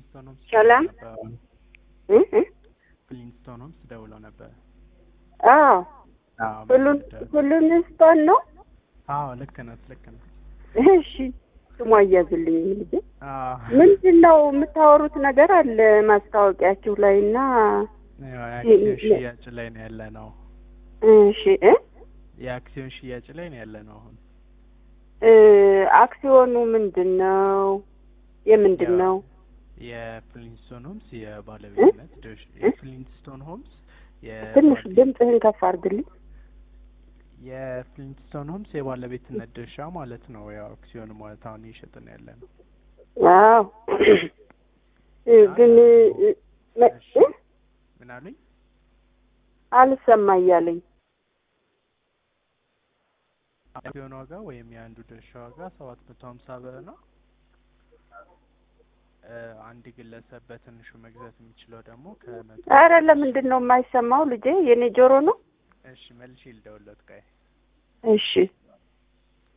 ፍሊንስቶን ሆምስ ሰላም ደውለው ነበር። እ እ ፍሊንስቶን ሆምስ ደውለው ነበር። አዎ አዎ ሁሉን በደንብ- ሁሉን ስቶን ነው። አዎ ልክ ነህ ልክ ነህ። እሺ ስሟ እያዝልኝ ልጄ። አዎ ምንድን ነው የምታወሩት ነገር አለ ማስታወቂያችሁ ላይ እና ያው የአክሲዮን ሽያጭ ላይ ነው ያለ ነው። እሺ እ የአክሲዮን ሽያጭ ላይ ነው ያለ ነው አሁን። እ አክሲዮኑ ምንድን ነው? የምንድን ያው ነው? የፍሊንስቶን ሆምስ የባለቤትነት ድርሻ የፍሊንስቶን ሆምስ ትንሽ የባለ- ድምፅህን ከፍ አድርግልኝ። የፍሊንስቶን ሆምስ የባለቤትነት ድርሻ ማለት ነው። ያው አክሲዮን ማለት አሁን እየሸጥን ያለ ነው። አዎ እ ግን እ መ- እሺ። እ ምን አሉኝ? አልሰማ እያለኝ አክሲዮን ዋጋ ወይም የአንዱ ድርሻ ዋጋ ሰባት መቶ ሀምሳ ብር ነው። እ አንድ ግለሰብ በትንሹ መግዛት የሚችለው ደግሞ ከመቶ አረ ለምንድን ነው የማይሰማው ልጄ? የኔ ጆሮ ነው። እሺ መልሼ ልደውልለት ቆይ እሺ